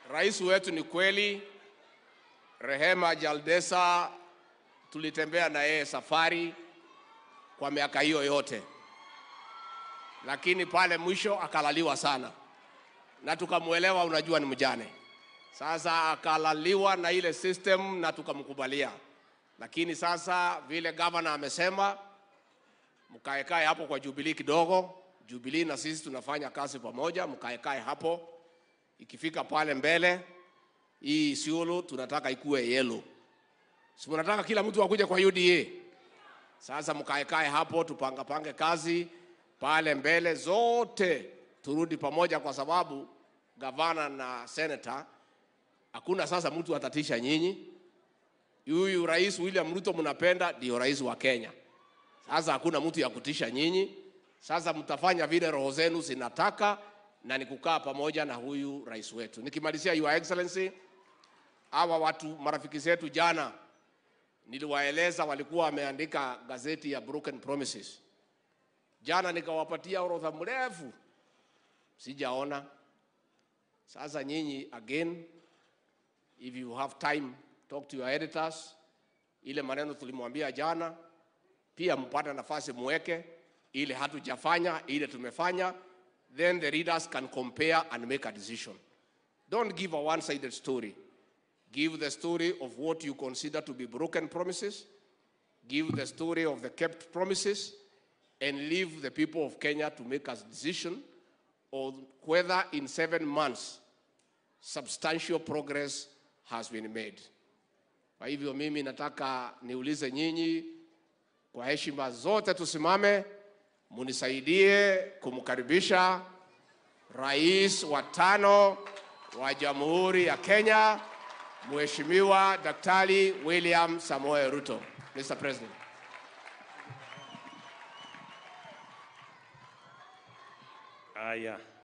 rais wetu ni kweli, Rehema Jaldesa, tulitembea na yeye safari kwa miaka hiyo yote, lakini pale mwisho akalaliwa sana, na tukamwelewa, unajua ni mjane. Sasa akalaliwa na ile system na tukamkubalia, lakini sasa vile gavana amesema, mkaekae hapo kwa Jubilee kidogo. Jubilee na sisi tunafanya kazi pamoja, mkaekae hapo. Ikifika pale mbele, hii Isiolo tunataka ikuwe yellow, si mnataka kila mtu akuje kwa UDA? Sasa mkaekae hapo, tupangapange kazi pale mbele, zote turudi pamoja, kwa sababu gavana na senator, hakuna sasa mtu atatisha nyinyi. Huyu rais William Ruto mnapenda, ndio rais wa Kenya. Sasa hakuna mtu ya kutisha nyinyi. Sasa mtafanya vile roho zenu zinataka, na ni kukaa pamoja na huyu rais wetu. Nikimalizia, Your Excellency, hawa watu marafiki zetu jana niliwaeleza, walikuwa wameandika gazeti ya Broken Promises. Jana nikawapatia orodha mrefu, sijaona. Sasa nyinyi again, if you have time, talk to your editors. Ile maneno tulimwambia jana, pia mpate nafasi muweke ile hatujafanya, ile tumefanya, then the readers can compare and make a decision. Don't give a one-sided story. Give the story of what you consider to be broken promises. Give the story of the kept promises and leave the people of Kenya to make a decision on whether in seven months substantial progress has been made. Kwa hivyo mimi nataka niulize nyinyi kwa heshima zote, tusimame munisaidie kumkaribisha rais wa tano wa Jamhuri ya Kenya, Mheshimiwa Daktari William Samoei Ruto. Mr. President. Haya.